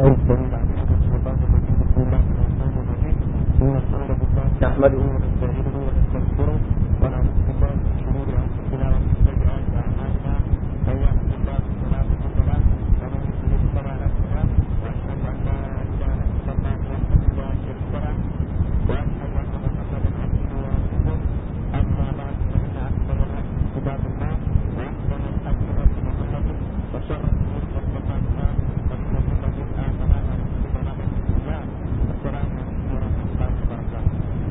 نحمده ونستعينه ونستغفره ونعوذ بالله من شرور انفسنا ومن سيئات اعمالنا من يهد الله فلا مضل له ومن يضلل فلا هادي له واشهد ان لا اله الا الله وحده لا شريك له واشهد ان محمدا عبده ورسوله اما بعد فان اكثر الحديث كتاب الله واحسن الحديث هدي محمد وشر الامور محدثاتها فان كل بدعه ضلاله وكل ضلاله في النار السلام عليكم ورحمه الله وبركاته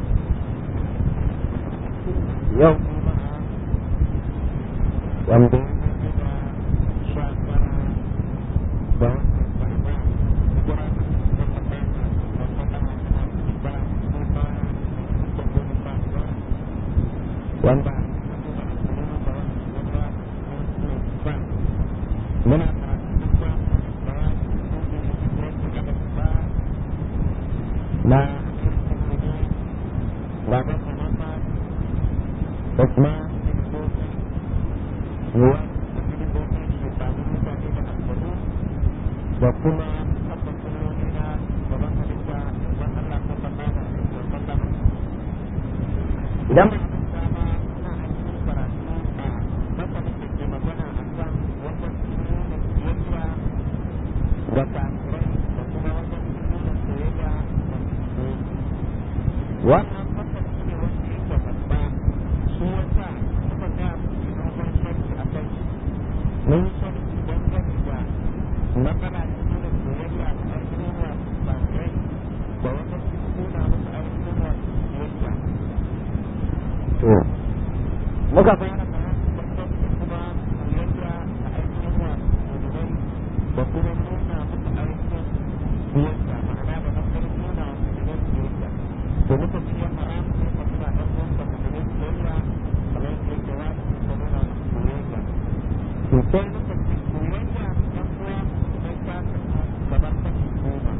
yau juma'a wanda ya yi da sha tara da watan sha'ban hijira ta tabbata da sallama da ba su ba da goma sha biyar wanda ya yi da ashirin da watan shida ba muna karatu duk wani bayani da yake da ba na baban Muhammad Usman Sirikoki ruwan Sirikoki shekaru mutane da aljanu da kuma tabbas sunnoni na gaban halitta don Allah sallallahu alaihi wa sallam idan ba a manta ba ina ainihin karatu a masanin da ke magana a kan wajen nuna siyayya da kafirai da kuma wajen nuna soyayya da musulmi wannan fasali ne wanda yake babba shi yasa muka ga dogon sharhi a kai mun yi sharhi dangane da matsala ta nuna soyayya da ainihin wasu kafirai da wajen nuna musu ainihin wasu siyayya to muka fara karatu dangane da kuma soyayya da ainihin wasu musulmai da kuma nuna musu ainihin siyayya ma'ana da matsayin nuna wasu musulmai siyayya to muka ce haram ne ka nuna ɗan uwanka musulmai soyayya kamar yadda yake wajibi ka nuna musu soyayya to sai muka ce soyayya ɗan uwa musulmai ta kasu kamar kashi goma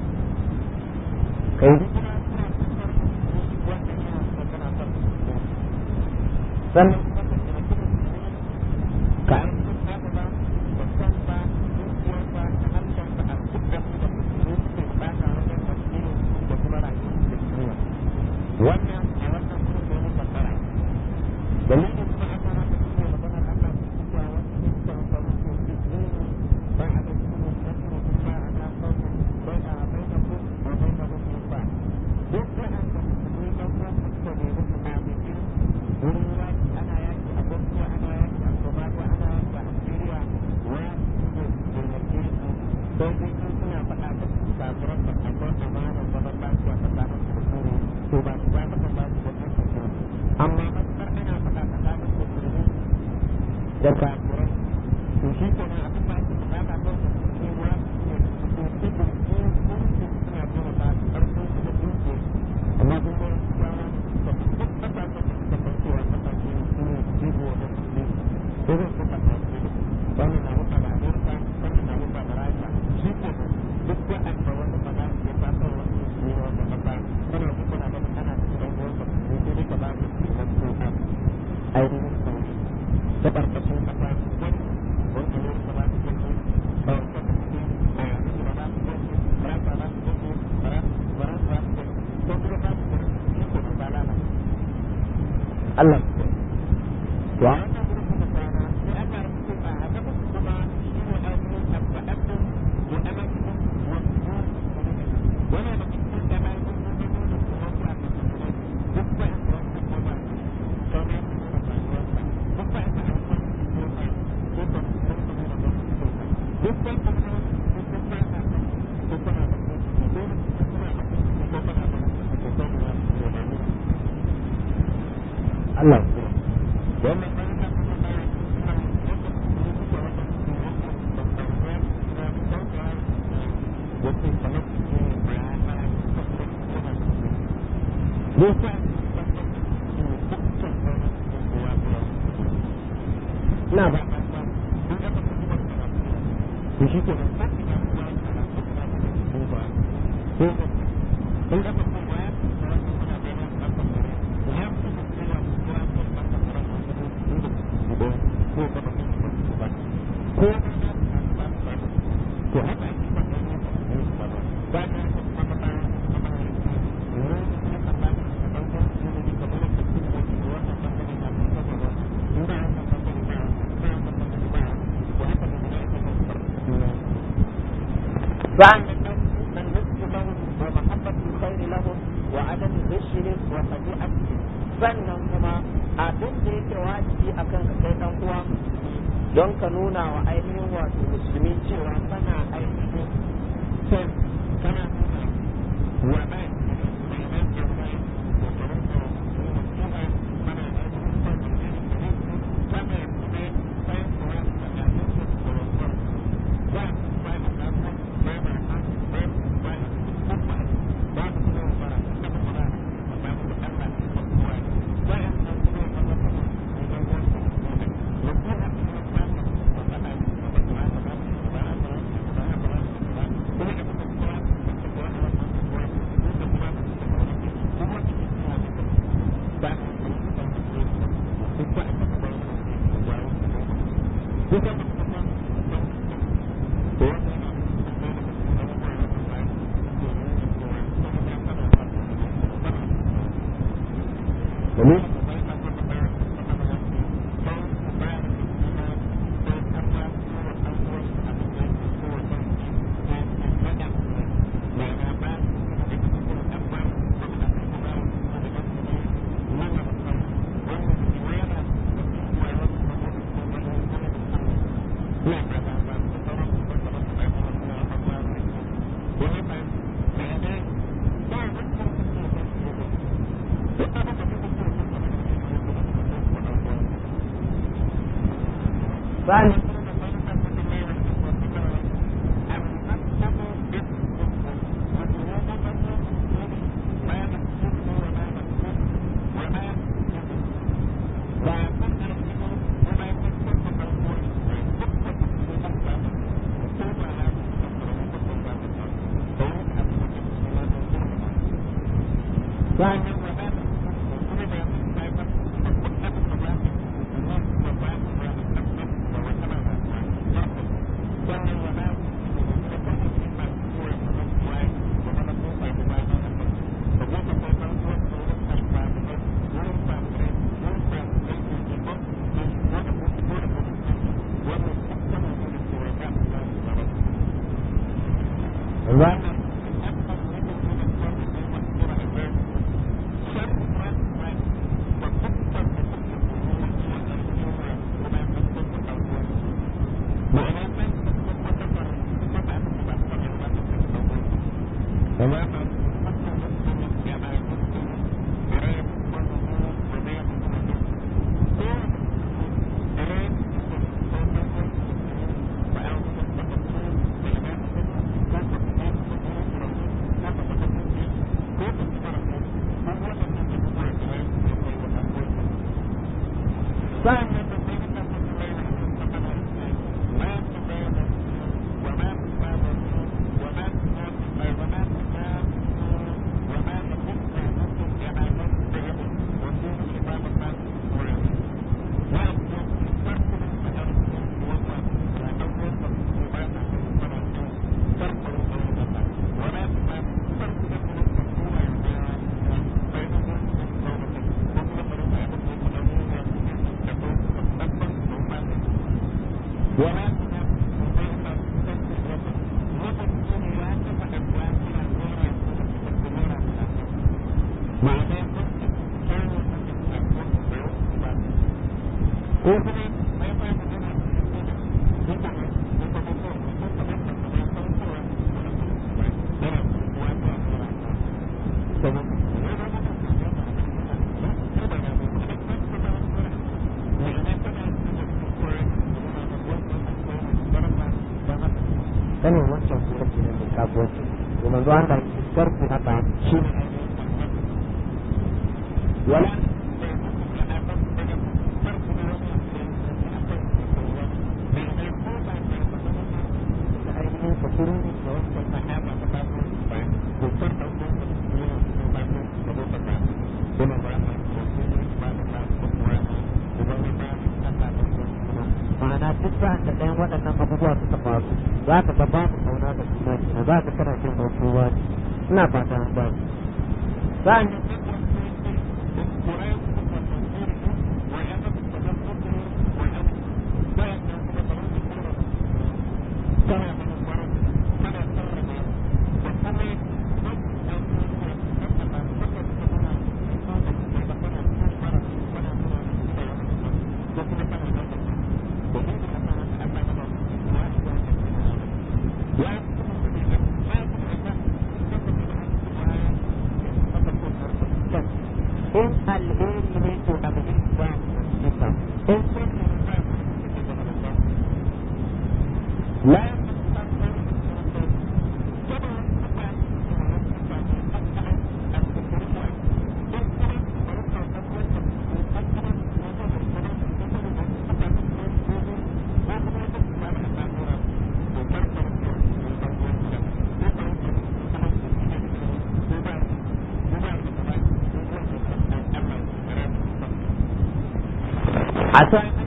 kai hijira zuwa kasar musulmi wanda yana son kana son musulmi sannan kuma ka taimaki musulmi ka ainihin adana da kanka dukiyarka da harshenka a duk abin da musulmi suke bukata wajen addinin su da kuma rayuwar su da duniya wannan a wannan wurin da muka fara dalilin kuma aka haka shi ne maganar Allah da suke cewa wasu ne suka amfani da su dini ba a da su ne na su kuma ana kawo bai a bai da ku a bai da musu ba duk waɗanda musulmi ɗan uwan su suka nemi su amince wurin yaki ana yaki a Bosnia ana yaki a Somalia ana yaki a Algeria wa su ne su taimake su sai dai sun suna faɗa da su kafiran da akwai amanar zaman lafiya tsakanin su da su to ba su ba maka ba su da su amma matukar ana faɗa tsakanin musulmi da kafirai to shi kenan abin da ake bukata kan musulmi wa ne su ci burki kurkin suna taimaka su ƙarfin su da dutse amma kun ga yawa da duk ƙasashen da suka san cewa ƙasashe su ne jigo da musulmi irin su ƙasashe wannan na wuta da Amerika wannan na wuta da Rasha shi kenan duk waɗanda wani bala'i ya taso wani musulmi na wata ƙasa kana ji kana ganin ana cikin ɗan uwan ka musulmi sai dai ka ba mu taimako a ainihin sauri ta ƙarƙashin ƙasa wani wani Amerika ba su gani ba wata da suke a yanzu ba za su gani Faransa ba su gani Faransa ba su gani ko kuma ba su gani shi kenan ba lalace Allah ya to a wannan gurin muka kwana sai aka rubuto a hadafa kuma shi ne ainihin abba'atun wa amakin wa suhur wannan da cikin da bayan sun zo nuna soyayya ga musulmai duk bayan da wasu goma ne sau na su nuna rayuwarsa duk bayan da abubuwan su ke ba ko ba su san su nuna don su ke ba duk bayan da kuma su sun ba sa kan ko kuna da su ko dole su sun suna da su ko kuna da su ko sau da su ne ba ne Allah ya wannan bayan da kuma bayan suna wanda su suke wanda su ke wanda da sauran suna da sauran wasu kamar su ne bayan bayan su suka kuma su kuma su ne Musa wanda su ne dukkan sauran su ne kowa kowa ina ba ba ba sun ga ba kuma da ba su shi ke nan sai ina kuma ana su kuma da su ba ko ba sun ga ba kuma ya su da wannan muna da ran kan kan ne ya su da kowa kowa ko kan kan ran wanda su su da su ba ko ba ba su ba ko ba na su ba ba to haka ake ba da su ba فعن النصح لهم ومحبة الخير لهم وعدم غشهم وخديعتهم sannan kuma abin da yake wajibi a kan ka kai dan uwa don ka nuna wa ainihin wato musulmi cewa kana ainihin son kana nuna wa mai Vale. sanin wancan sura ke nan da sabuwanci to manzo Allah ya sarku haka shi ne wala ma'ana duk sa'an da ɗayan waɗannan abubuwa suka faru za ka ga babu kauna da juna kenan za ka kana jin hausowa ne ina fata an ba sa'an in alheri ne to abu ne ba duka in sun la عسى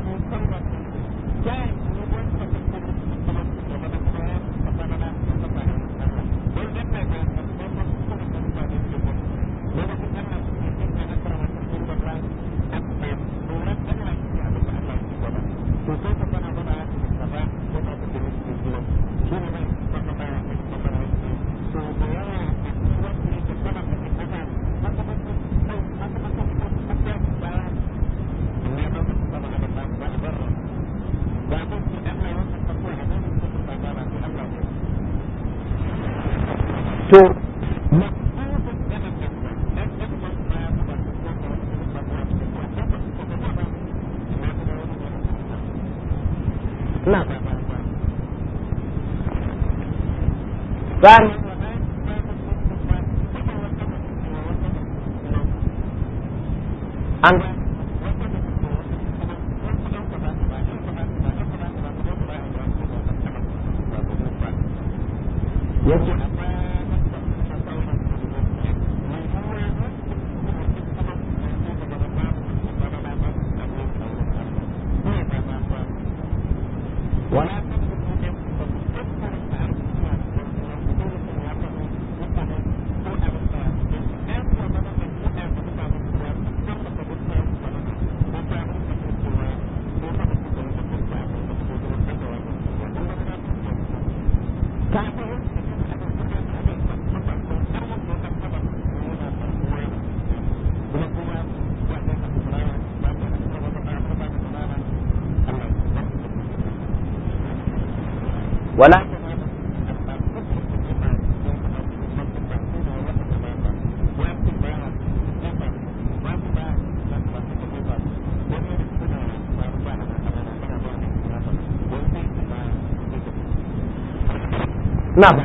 to na Sani an yake ولا ولا نعم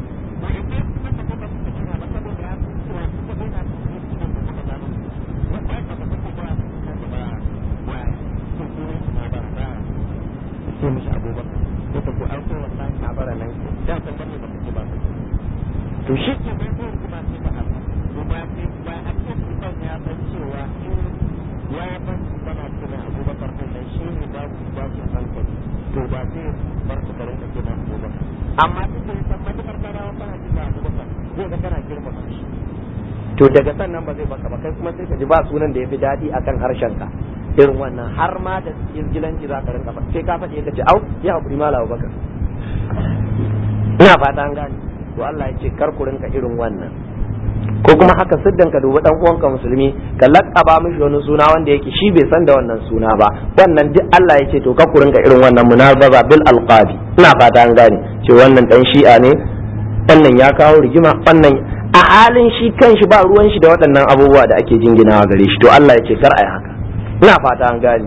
sai mishi abubakar ko ta ku auko wallahi na bara nan da san bane ba ku ba to shi ke bai ko kuma sai ta haɗu to ba sai ba a ce kusan ya san cewa in ya ban bana kira abubakar din nan shi ne ba ku ba ku hankali to ba sai bar ku garin da ke ba abubakar amma duk da san matukar kana kana kira abubakar zai ga kana girmama shi to daga sannan ba zai baka ba kai kuma sai ka ji ba sunan da ya fi daɗi akan harshen ka irin wannan har ma da izgilanci za ka rinka sai ka faɗi ka ce au ya haƙuri mala bakar ina fata an gane to Allah ya ce kar ku rinka irin wannan ko kuma haka siddan ka dubi dan uwanka musulmi ka laƙaba mishi wani suna wanda yake shi bai san da wannan suna ba wannan duk Allah ya ce to kar ku rinka irin wannan munazaza bil alqabi ina fata an gane ce wannan dan shi'a ne wannan ya kawo rigima wannan a halin shi kanshi ba ruwan shi da waɗannan abubuwa da ake jinginawa gare shi to Allah ya ce kar a yi haka ina fata an gani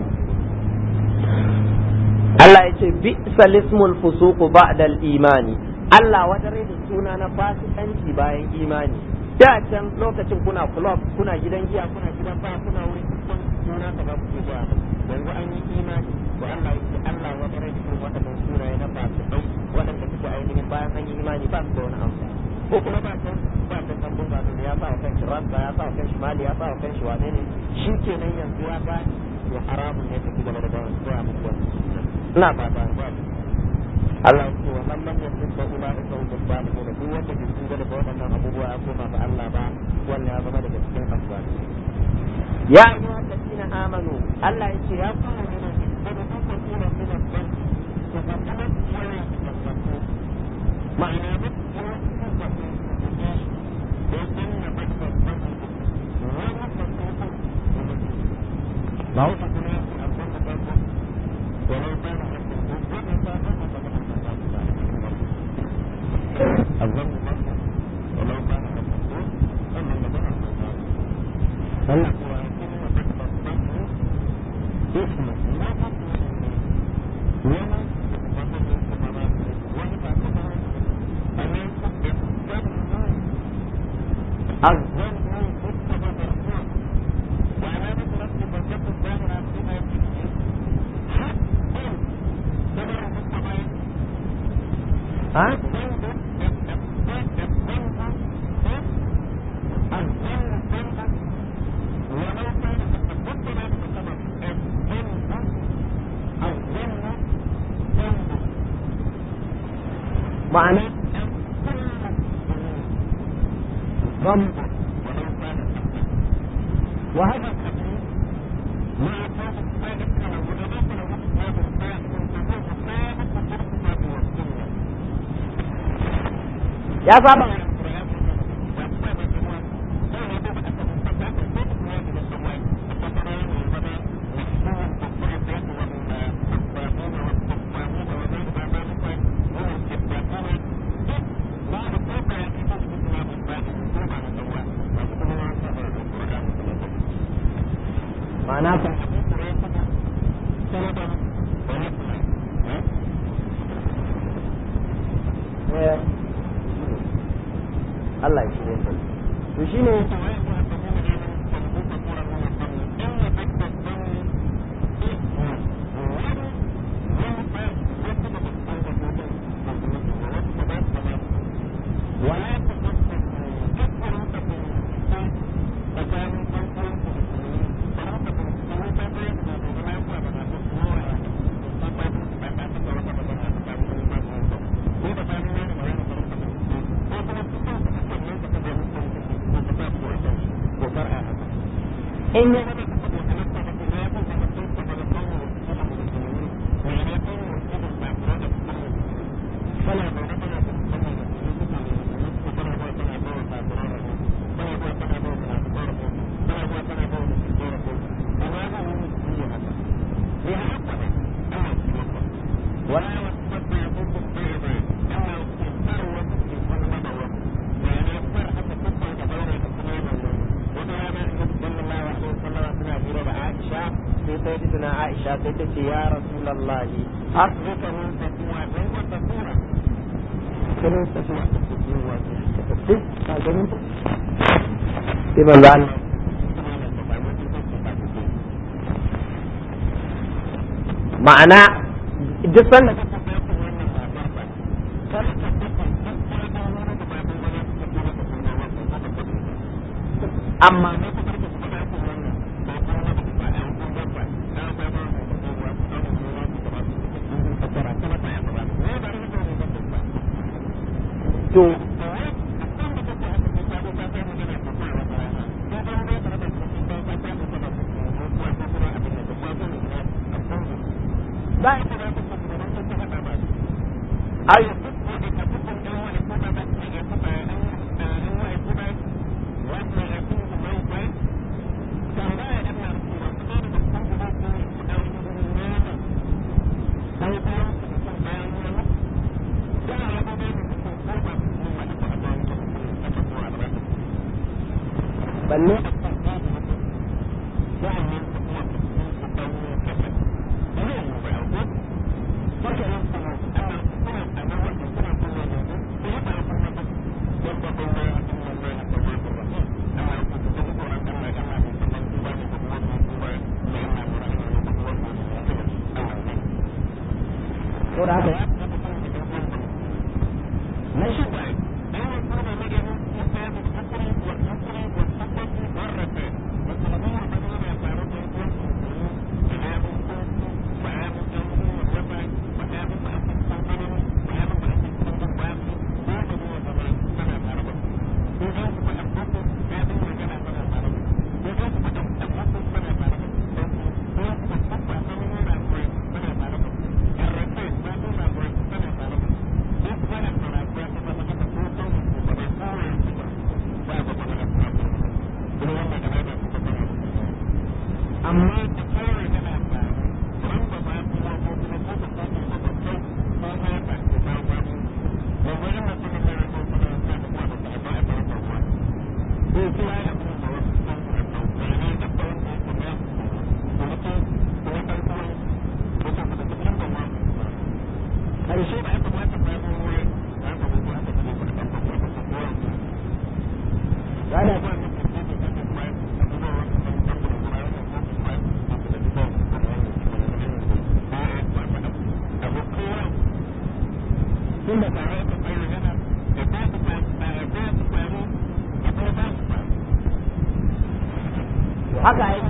Allah ya ce bi salismul fusuqu ba'da imani Allah wadare da suna na fasikanci bayan imani da can lokacin kuna club kuna gidan giya kuna gidan ba kuna wurin kun suna ka ba ku ba yanzu an yi imani to Allah ya ce Allah wadare da irin waɗannan sunaye na fasikai waɗanda suke ainihin bayan an yi imani ba su da wani amfani ko kuma ba can ba can tambun ba da ya sa wa kanshi ransa ya sa wa kanshi mali ya sa wa kanshi wane ne shi kenan yanzu ya gane to haramun ne tafi gaba da bayan koya muku wannan ina ba ba ba Allah ya ce wa man lam yasib fa ulaika hum zalimun duk wanda bai tuba daga waɗannan abubuwa ya koma ga Allah ba wannan ya zama daga cikin azzali ya ayyuha alladhina amanu Allah ya ce ya kuma ne da kuma kuma kuma min al-dhanb to fa kana ya ma'ana ba ما هو الظن ظن ولو كان مفروض أما النظر هل هو يكون وجد الظن اسم لا حكم ولا وجد الكبرات ولا تعتبر أن يكون الظن الظن مكتب مرفوع وعلامة رفع مرتبط الظاهرة فيما يكفي حقا كما مكتب ها؟ معنى ضم وهذا الحديث مع كون الثالث كما وجدت له كتاب الثالث الحديث الثالث وفي الكتاب والسنه يا صاحبي معناته Allah ya shirye ta to shine in ya سيدتنا عائشة سيدتي يا رسول الله أصبك من تسوى من وتسوى كنون تسوى Iban da ma'ana duk sanda amma to Ay, balle ko da haka na shi haka ai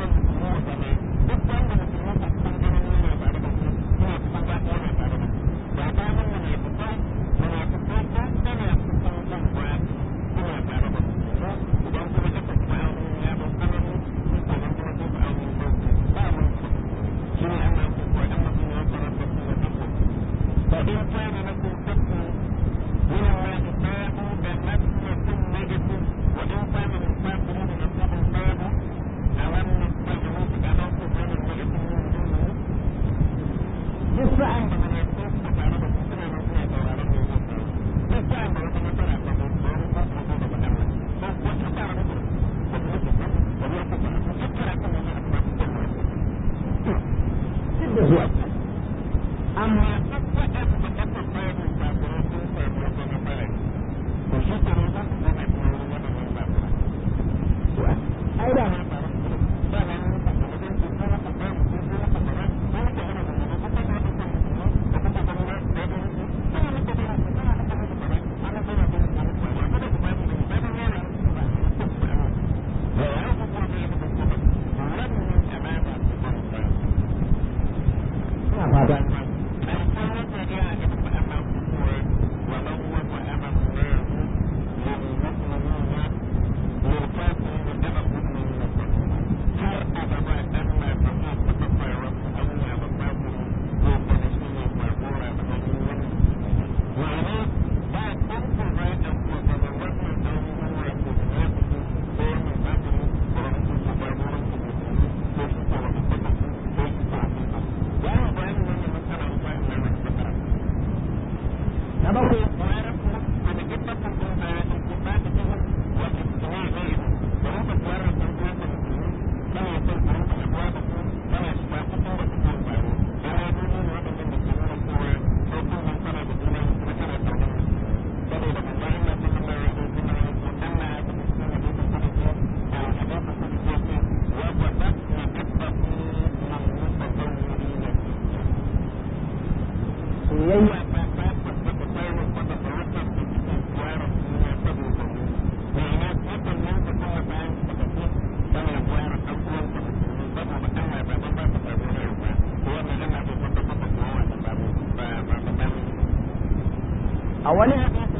a wani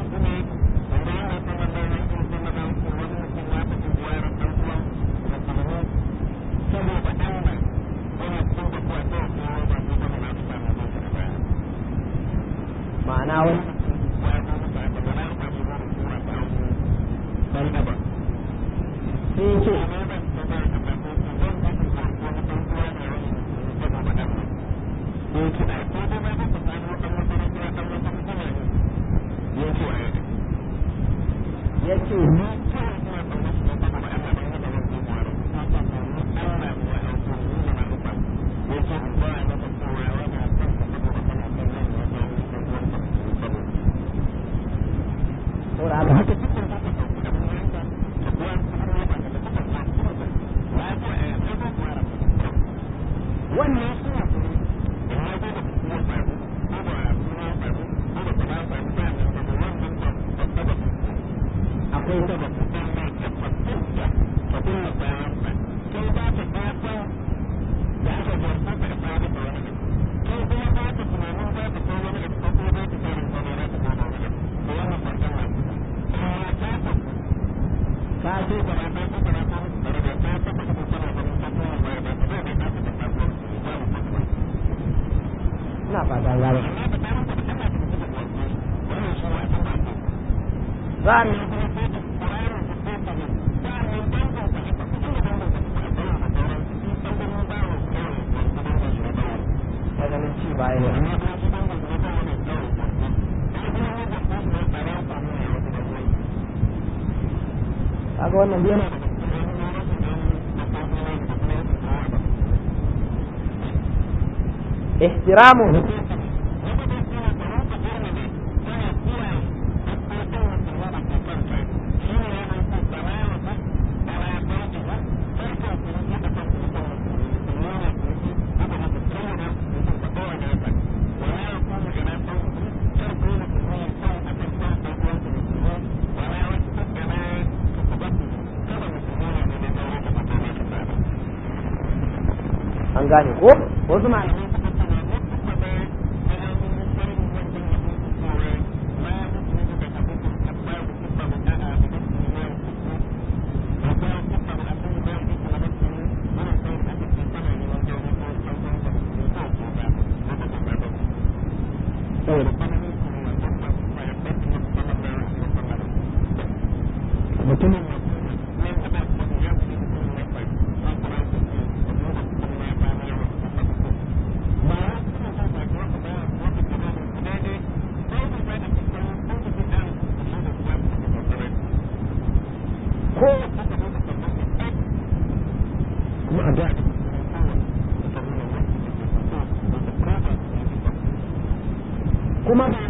ma'ana wani sai ce ya ce ni saboda haka haka wannan akwai sabab ka ce ina fata gaba za mu ganin ci baya ne kaga kaga wannan yana ihtiramu an gane ko wasu malamai mutumin ko kuma a da kuma ba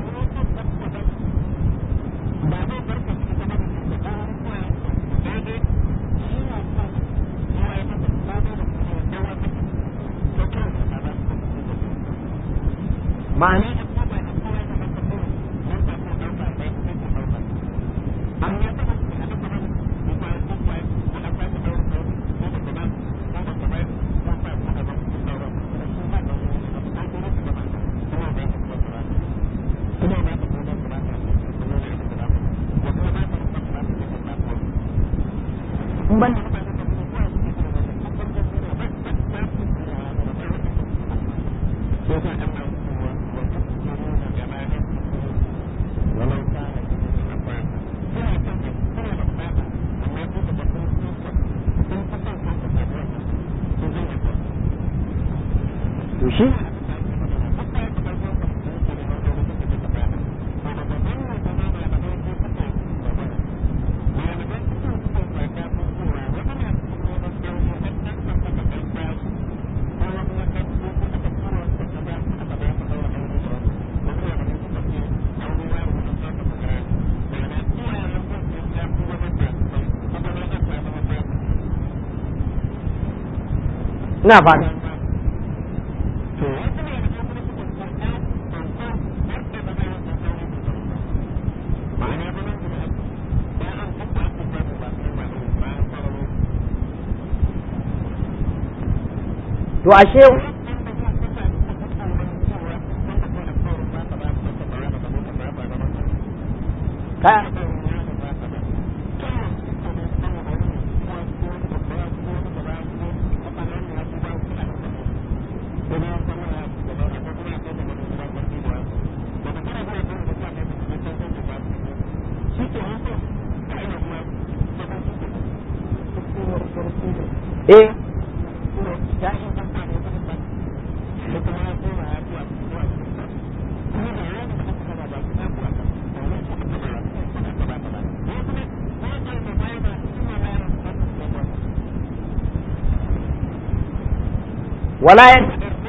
ma'ana in ban to shi ina fata to ashe ka eh wala yan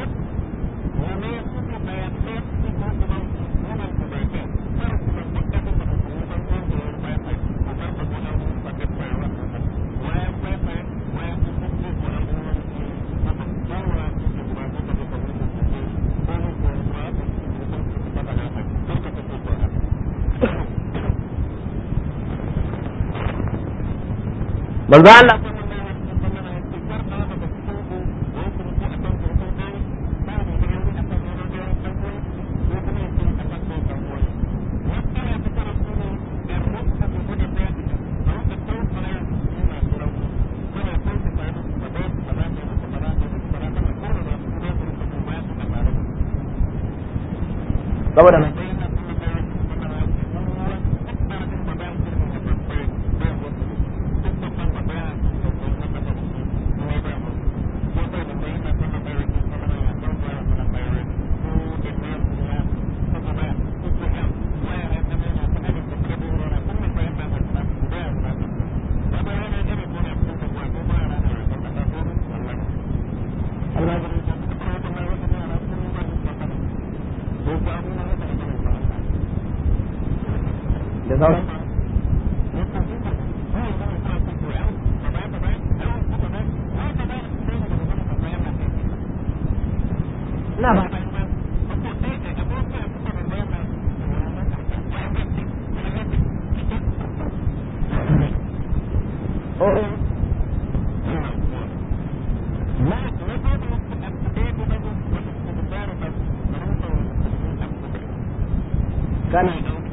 manzo Allah saboda mai da sauran ina ba kana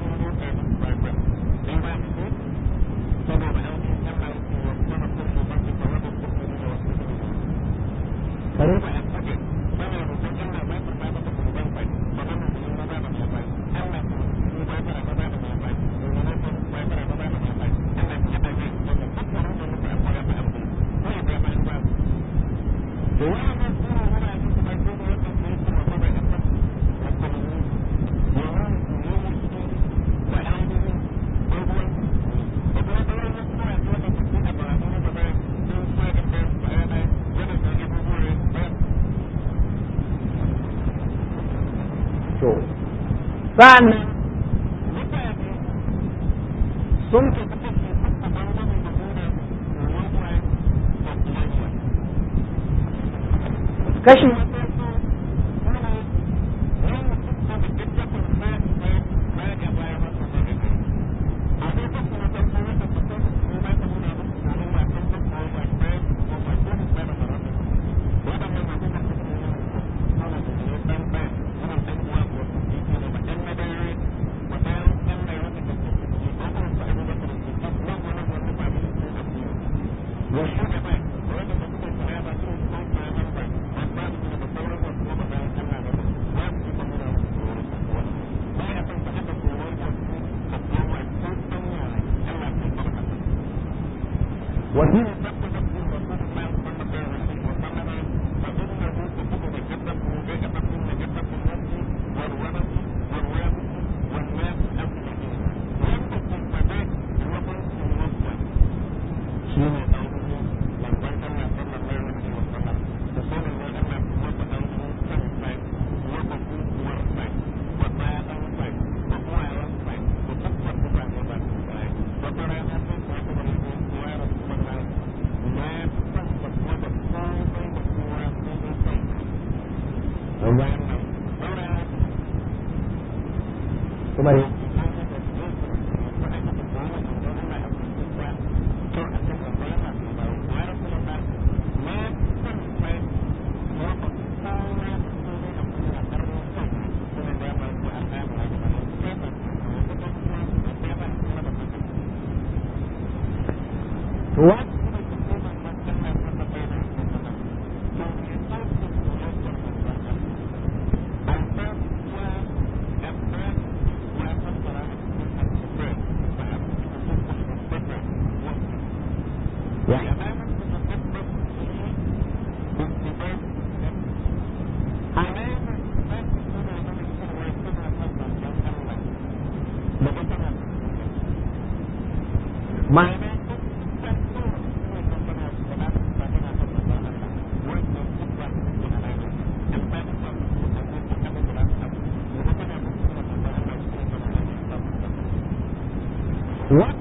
sa'annan sun kashi kuma What? Ma'ana What?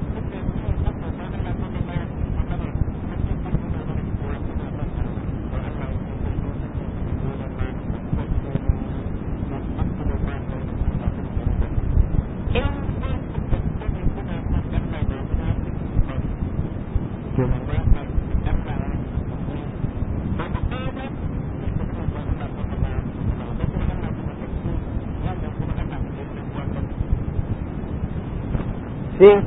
Sim.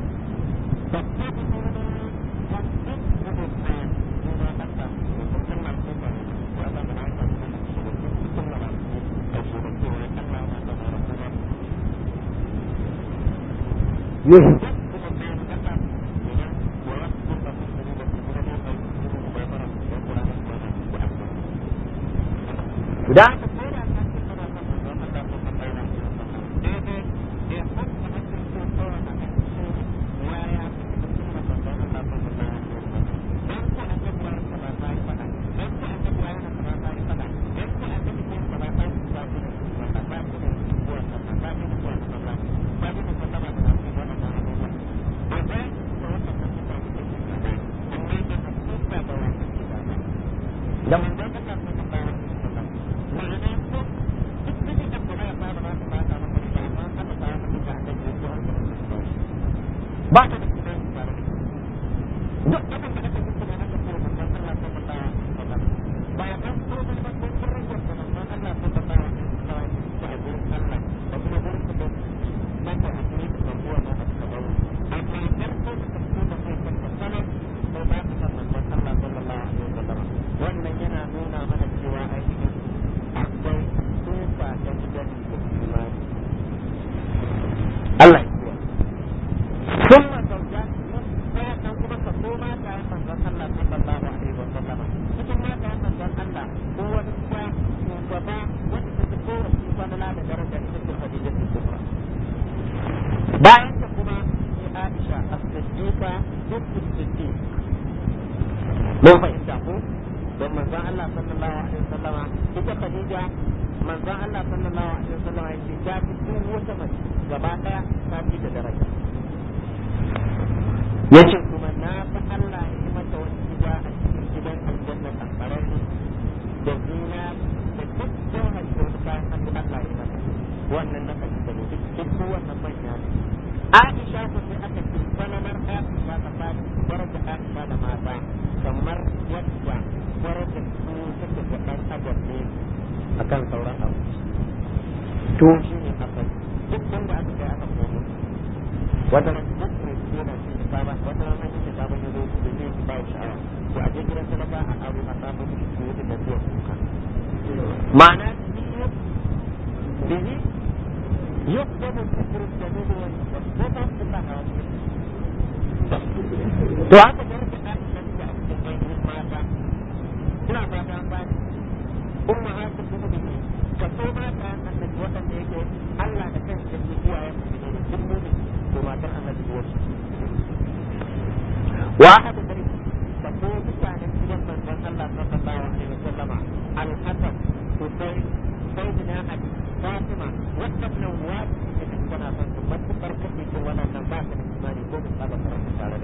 Yes. Sudah? ba ta da imani tare da duk abin da aka yi kuma aka ce manzon Allah sallallahu alaihi wasallam ba ya san ko ba ko darajar da manzon Allah sallallahu alaihi wasallam ta a gurin Allah da kuma gurin su da mata a cikin sabuwa na aka kawo amma farko da farko da kai kan sanar ko ba su san manzon Allah sallallahu alaihi wasallam wannan yana nuna mana cewa ainihin akwai tufa ta gidan da imani Allah ya kiyaye ثم زوجات فيأتون كما كفوما كان من الله صلى الله عليه وسلم cikin mata manzon Allah ko wani kuwa shugaba wanda ta ko wasu falala da daraja ita ce Khadija ta Kubra bayan ta kuma sai Aisha as-Siddiqa duk Siddiq mun fahimta ko don manzon Allah sallallahu alaihi wasallama ita Khadija manzon Allah sallallahu alaihi wasallama ya ce ta fi duk wata mace gaba daya ta fi da daraja yace kuma na fi Allah ya yi mata wani gida a cikin gidan aljanna kankararri da zina da duk jawhar da wani kayan hannu Allah ya mata wannan na kalli da ne duk duk wannan manya ne Aisha ko sai aka ce sananar Aisha ta ba daraja Aisha da mata kamar yadda daraja su take da ɗan adam ne akan sauran abu to shi ne asali duk wanda aka kai aka komo wata ran duk mai yana cikin saba wata ran hanyar da sabon yanzu da zai yi ba sha'awa to a je gidan sadaka a aro a samu miki su yi da biyan kuka ma'ana bihi يقدم الفكر الجميل والصفة كلها to haka da rike ɗakin da suke a cikin ainihin mata ina fata an bani umma haka kuma da ka so mata annabi waɗanda yake Allah da kansa yake iyayen su ne duk mumin to matar annabi wasu واحد من تقول كان في من الله صلى الله عليه وسلم الحسن حسين سيدنا علي فاطمة وابن نواب من كنا ثم تفرق في ولا نبات الإيمان يكون هذا فرق على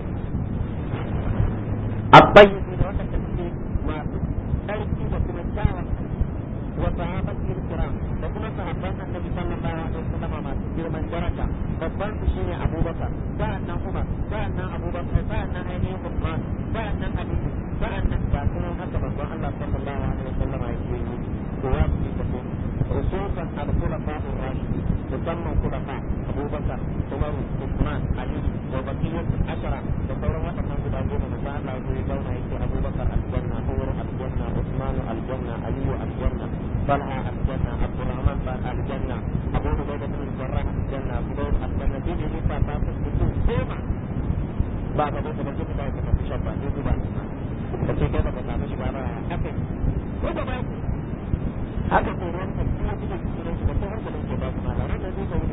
الطيب من وقت التسليم ما تركي وكم الدعوة وصحابته الكرام وكما صحابان النبي صلى الله عليه وسلم ما تسير من درجة babban su shine abubakar sa'annan umar sa'annan abubakar sa'annan ainihin usman sa'annan aliyu sa'annan ga sunan haka babban allah sallallahu alaihi wasallam ya ce yi kowa su yi tafi rususan al-khulafa ar-rashidin musamman khulafa abubakar umar usman aliyu wa baqiyat ashara da sauran waɗannan guda goma da Allah ya yi zauna yake abubakar aljanna umar aljanna usman aljanna aliyu aljanna talha aljanna abdurrahman aljanna abu ubaida bin jarrah aljanna zubair aljanna dai ne ba ba su mutum goma ba ka da kuma kuma da ka fi shabba ne duba ka ce kai baka samu shi ba ba haka ko ba ba haka ko ran ka kuma kuma cikin shi da ko har da ke ba kuma da ran da zai kawo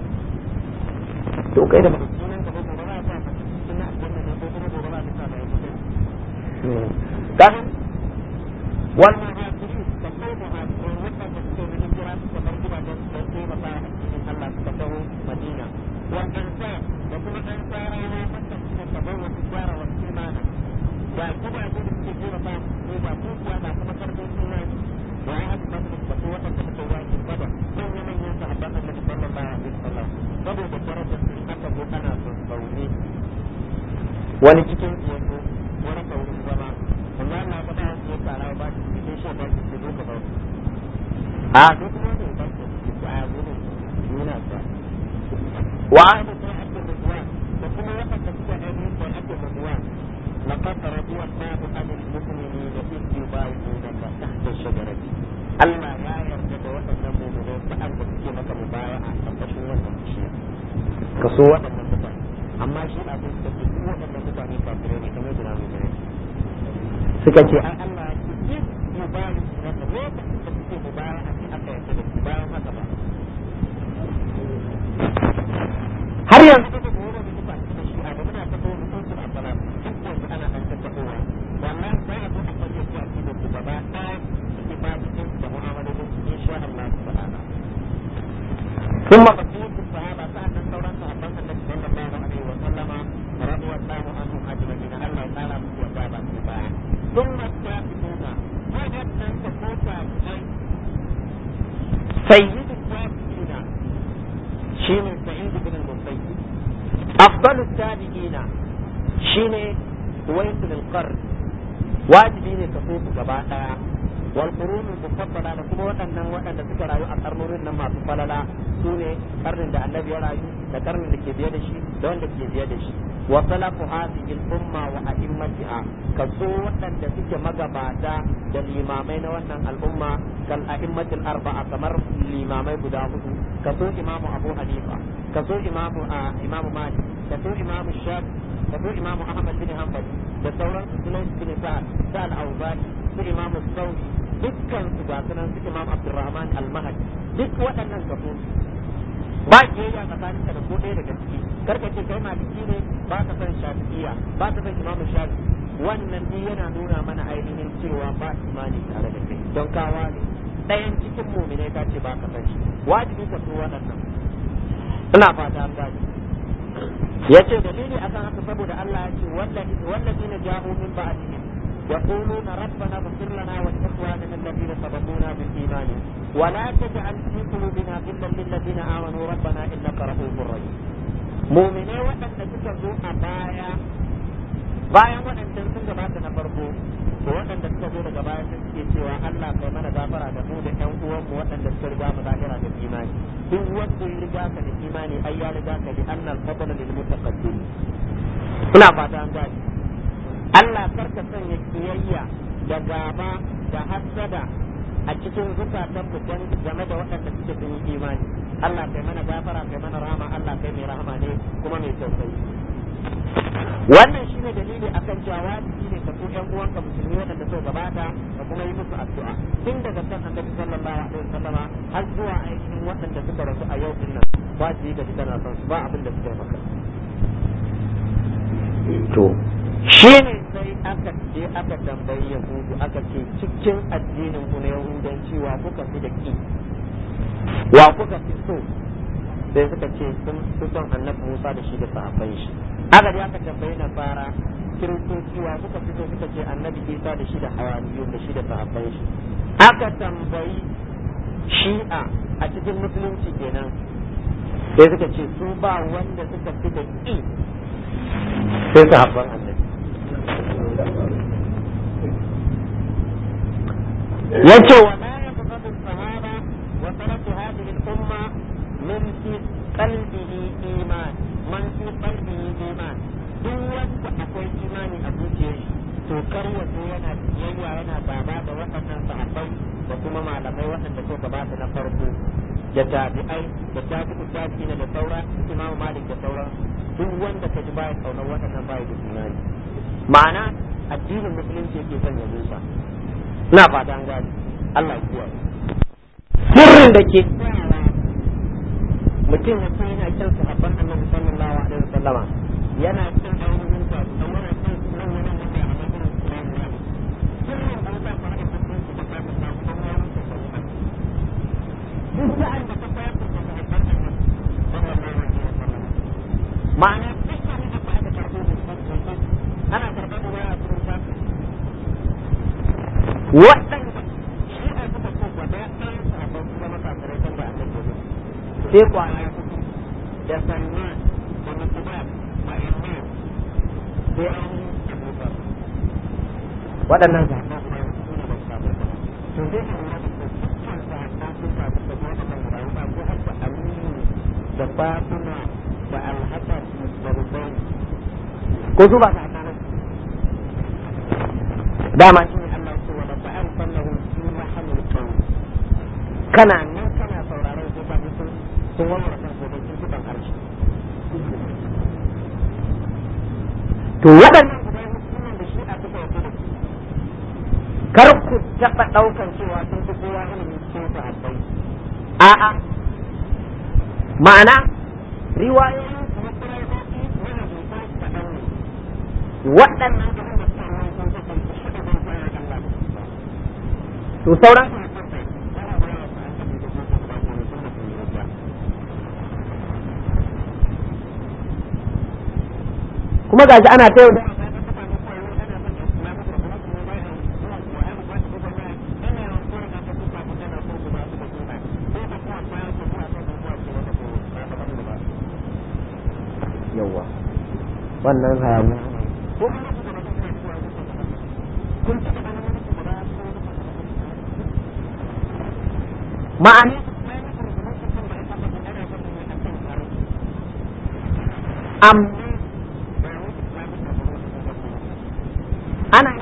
to kai da baka sunan ka ba ko ba ba ka cikin aljanna ne ko kuma ba ba ka sa da yake kan wal muhajirin da ko muhajirin wanda ba su ne jira su kamar gidajen su sai ba ba cikin Allah suka taho Madina wal ansar da kuma ansarawa wanda suka tabawa tijara wa imana da kuma da suke jira ba ko ba ko kuwa da kuma karfin imani wa ahad badr da ko wanda suka waki badar manyan manyan sahabban Annabi sallallahu alaihi wasallam saboda darajar su aka zo ana son sauri wani cikin yanzu wani saurin zama amma na faɗa wasu ya tsara ba shi cikin shi ba shi ke zo ka ba a duk wanda ba shi ke a gudu nuna ta wa ahli sa'at ridwan da kuma wanda suka ainihin da ake ridwan laqad radiya Allahu 'anil mu'minina idh yubayyi'unaka tahta ash-shajarati Allah ya yarda da waɗannan mu'minai sa'an da suke maka mubaya'a a ƙarƙashin wannan bishiya ka so waɗannan mutane amma shi abin da ke duk waɗannan mutane kafirai ne kamar da mu gani suka ce ai Allah ya ce yubayyi'unaka lokacin da suke mubaya'a sai aka yarda da su bayan haka ba har yanzu da kuma wani duba da shi a da muna ta kawo mutum su a fara duk yanzu ana an tattaɓowa wallahi sai a zo a kwaje su a cikin su gaba ɗaya su ba su cin da mu'amalolin su insha Allah ta'ala ثم بقية الصحابة سألنا ثورة صحابة النبي صلى الله عليه وسلم رضي الله عنهم أجمعين الله تعالى من وجابة السباع ثم التابعون وجد أن تكون سيد التابعين شيء سعيد بن المسيب afdalu tabi'ina shine waisul qarn wajibi ne ka so su gaba daya wal qurun mufaddala da kuma waɗannan waɗanda suka rayu a karnonin nan masu falala su ne karnin da annabi ya rayu da karnin da ke biye da shi da wanda ke biye da shi wa salafu hadhihi al umma wa a'immatiha kaso waɗanda suke magabata da limamai na wannan al'umma kal a'immatul arba'a kamar limamai guda hudu kaso imamu abu hanifa kaso imamu imamu malik kaso imamu shafi kaso imamu ahmad bin hanbal da sauran sunan bin sa'ad sa'al auzani su imamu sauri dukkan su ga sunan su imam abdurrahman al-mahdi duk waɗannan kaso ba kiyayya tsakanin ka da ko ɗaya daga ciki karka ce kai maliki ne ba ka san shafi'iyya ba ka san imamu shafi wannan duk yana nuna mana ainihin cewa ba imani tare da kai don kawa ne ɗayan cikin muminai ka ce ba ka san shi wajibi ka so waɗannan ina fata an gani ya ce dalili akan haka saboda Allah ya ce wallazi na ja'u min ba'dihim يقولون ربنا اغفر لنا ولإخواننا الذين سبقونا بالإيمان ولا تجعل في قلوبنا غلا للذين آمنوا ربنا إنك رؤوف رحيم مؤمنين وأن تكذوا أبايا bayan waɗancan sun gabata na farko to waɗanda suka zo daga baya sun suke cewa Allah kai mana gafara da mu da ƴan uwanmu waɗanda suka riga mu lahira da imani duk wanda ya riga ka da imani ai ya riga ka da annal fadla lil mutaqaddim ina fata an gani Allah karka sanya kiyayya da gaba da hasada a cikin zukatan mu dan game da waɗanda suke sun yi imani Allah kai mana gafara kai mana rahama Allah kai mai rahama ne kuma mai tausayi wannan shine dalili akan cewa wajibi ne ka so ƴan uwanka musulmi waɗanda suka gabata da kuma yi musu addu'a tun daga kan annabi sallallahu alaihi wasallama har zuwa ainihin waɗanda suka rasu a yau din nan wajibi ka ji kana son su ba abin da suka yi maka to shi ne sai aka je aka tambayi yahudu aka ce cikin addinin ku na yahudanci wa kuka fi da ki wa kuka fi so sai suka ce sun fi son annabi musa da shi da sahabban shi aka je aka tambayi nasara kiristoci wa kuka fi so suka ce annabi isa da shi da hawariyun da shi da sahabban shi aka tambayi shi'a a cikin musulunci kenan sai suka ce su ba wanda suka fi da ki sai sahabban annabi yace wa la yabghadu sahaba wa salatu hadhihi al-umma min fi qalbihi iman man fi qalbihi iman duk wanda akwai imani a zuciyar shi to kar wato yana biyayya yana gaba da waɗannan sahabbai da kuma malamai waɗanda ko gabata na farko da tabi'ai da tabi'u tabi'ina da sauran imam malik da sauran duk wanda ka ji baya kaunar waɗannan baya da imani ma'ana addinin musulunci yake son ya musa ina fata an gani Allah ya kiyaye sirrin da ke tsayawa mutum ya san yana kyan sahabban annabi sallallahu alaihi wasallama yana kyan ainihin ta dan yana kyan nan yana da ya amma irin su ne ne sirrin da yasa fara da cikin su da ka ta samu dan ya mutu sallallahu duk sa'an da ka fara da sahabban annabi sallallahu alaihi wasallama ma'ana duk sa'an da ka fara da karbo da ana karɓar da waya cikin shafi waɗanda shi a suka ko gwada ɗan sabon su zama kafirai kan da aka gobe sai kwaya hudu da salman da mutumar da imam sai an abubuwa waɗannan zaɓa su ne da sabon to zai a lura da dukkan zaɓa sun sabon da kuma waɗannan guda ba ko har da aminu da fatima da alhassan da rubai ko su ba zaɓa dama shi ne Allah ce wala ta'an sallahu fi mahalil qawl kana nan kana sauraron ko ba sun sun warware kan ko sun tuban harshe to waɗannan guda hukuman da shi a suka yi da kar ku taɓa ɗaukan cewa sun fi kowa ilimin cikin sahabbai a'a ma'ana riwayoyin su na kuraitoci yana zuwa kaɗan ne waɗannan abin da suka yi sun kasance to sauran kuma gashi ana ta yau da yawa wannan hayaniya ma'ana am ana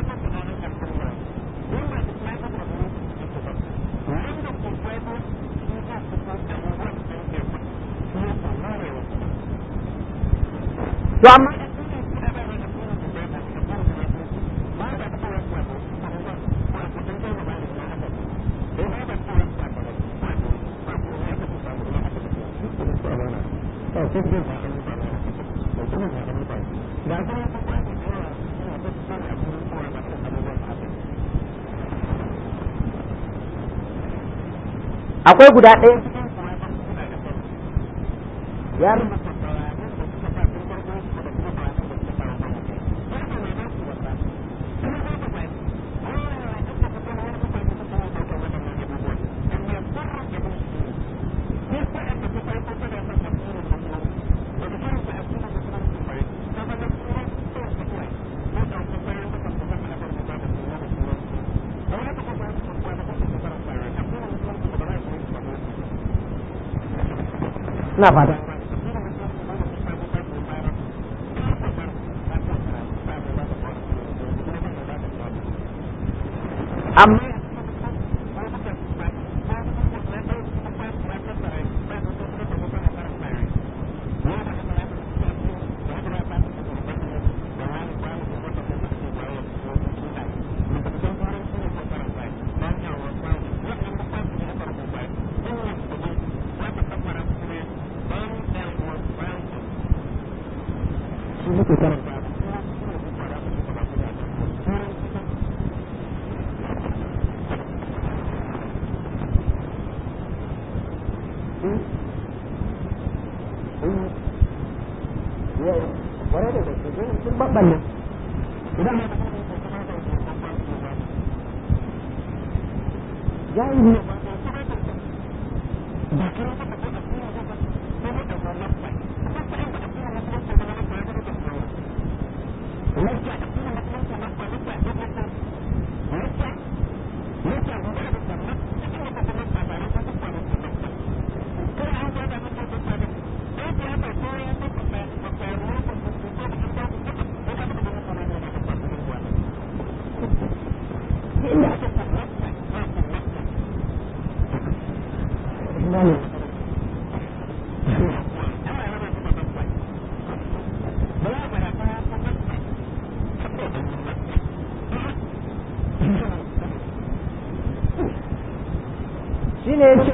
to amma akwai guda ɗaya ya rubuta ina fata amma shine yace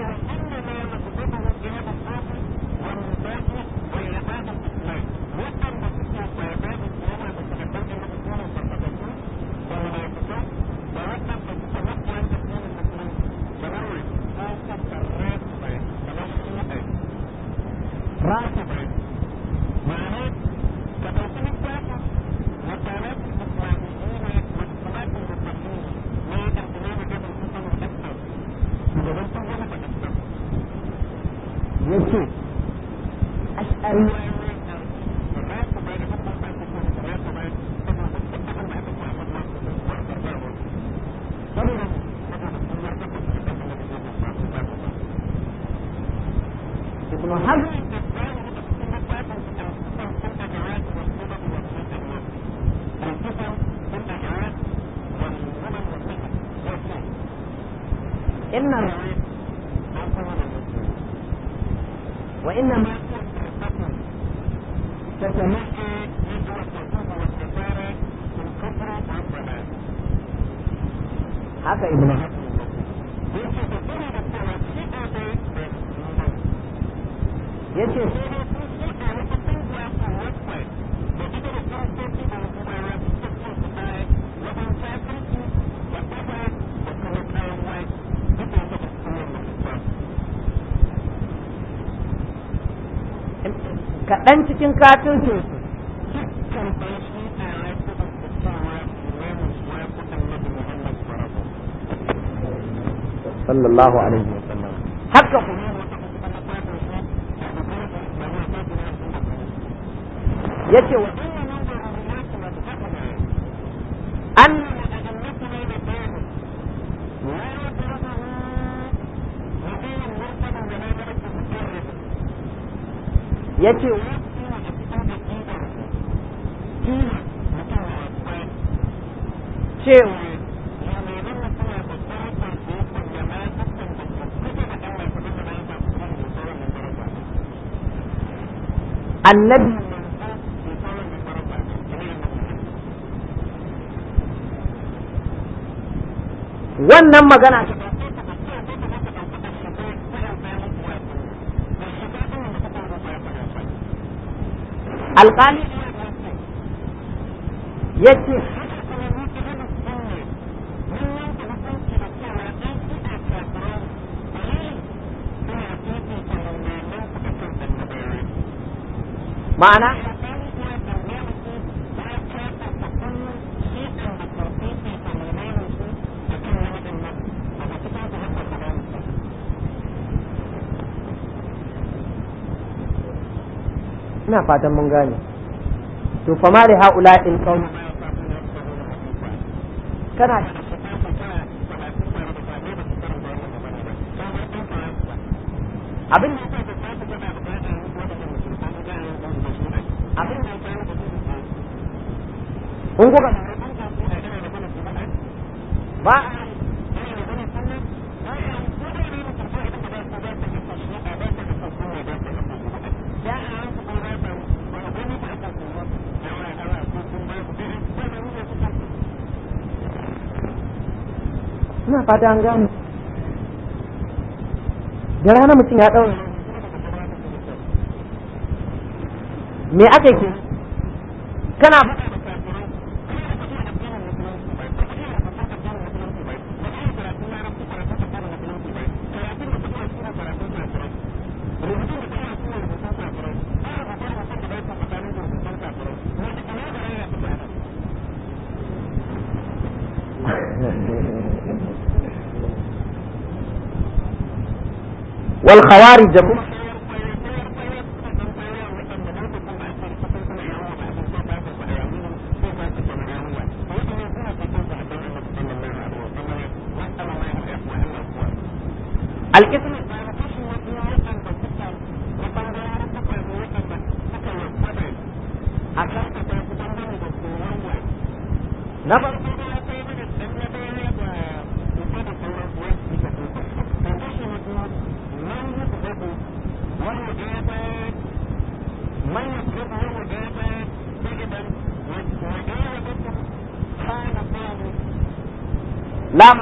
yace ash'ari ibn hazm إن وإنما تتمحى haka ibn yace kaɗan cikin katin su sallallahu alaihi wasallam haka yace wa an yace cewa annabi wannan magana alƙali ya ce ma'ana ina fatan mun gane to fa ma li haula in qaum kana abin abin kun kuka ba ina fata an gane da rana mutum ya ɗaura me aka ke kana والخوارج كما الاسم نفر لا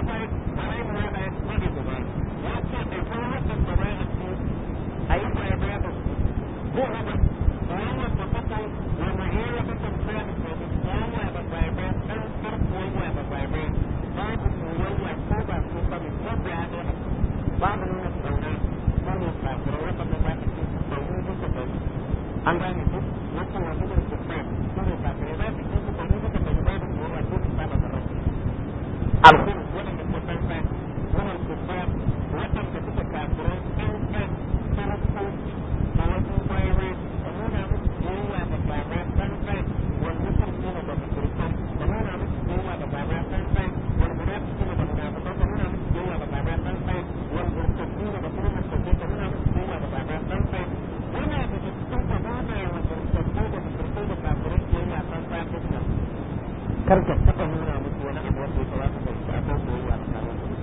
an gane ku wata wasu da su fa su ne kafirai za su kusa da mutu da ba da ruwa ko su saba da rasu alkhuru wadanda ke san fa wannan su fa wadanda suka kafirai an fa sarakoki da wasu bayanai da nuna musu biyayya da baba san fa wal musulmi da musulman da nuna musu biyayya da baba san fa wal munafiqin da munafiqan da nuna musu biyayya da baba san fa wal murtadin da kuma murtadin da nuna musu biyayya da baba san fa yana da cikin fadada wa murtadin da musulmai da kafirai biyayya san fa din kar ka taɓa nuna musu wani abu wanda ya kamata ka ci akan soyayya tsakanin su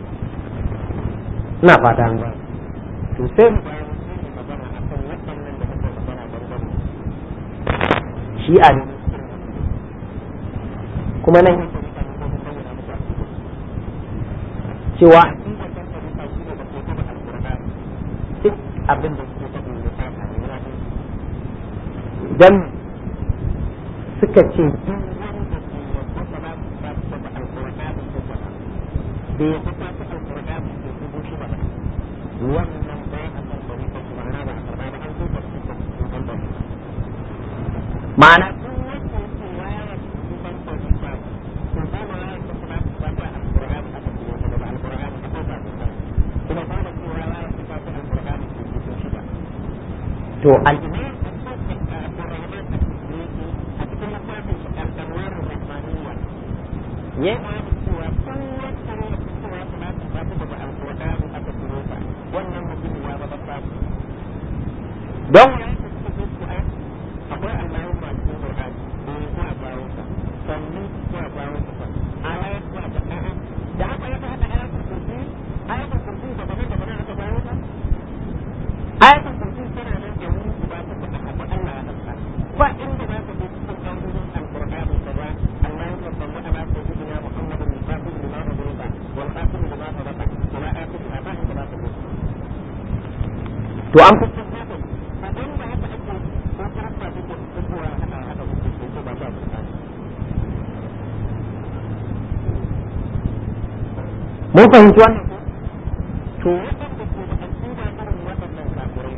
ina fata an gane to sai mu bayan mun yi magana akan waɗannan da muka magana dangane shi a ne kuma nan yake mutane ko mun bayyana muku a cikin cewa aqidar da ta rufa shi ne da ke taɓa alƙur'ani duk abin da suke taɓa ne ta ne wani dan suka ce duk wanda ke yadda ba za su ba su taɓa alƙur'ani ko ba bai yadda ta taɓa alƙur'ani ko dubu shi ba wannan bai a kan bari ko kuma ana ba a karɓa ba an zo da su da su ban bari ma'ana duk wanda yake wayar su ban bari ba to ba ma wayar su ba su ba ta alƙur'ani aka ce wanda ba alƙur'ani ko ba su ba kuma ba da cewa wayar su ba ta alƙur'ani ko dubu shi ba to al-imam al-rahman ya yi cewa kun wacce ne da cewa salatu ba ta daga alƙur'ani aka turo ta wannan mutum ya zama samu don ya yi suka zo ku ai akwai Allahu ma cikin Qur'ani da ya ko a bawo ka sannan ko a bawo ka ayat ko a ta a'a da aka yi hada ayatul kursi ayatul kursi da bane da bane aka bawo ka ayatul kursi tana nan da wuri guda ta da aka Allah ya haka ba inda za ka je cikin ayoyin alqur'ani ka ba Allahumma salli ala sayyidina Muhammadin al-fatih lima ughliqa wal khatim lima sabaqa ila akhir ma inda za ka je to an kusa haka abin da haka ake ko karfa da ke fitowa haka haka ko ko ba ba mun fahimci wannan to waɗanda ke da aƙida irin waɗannan kafirai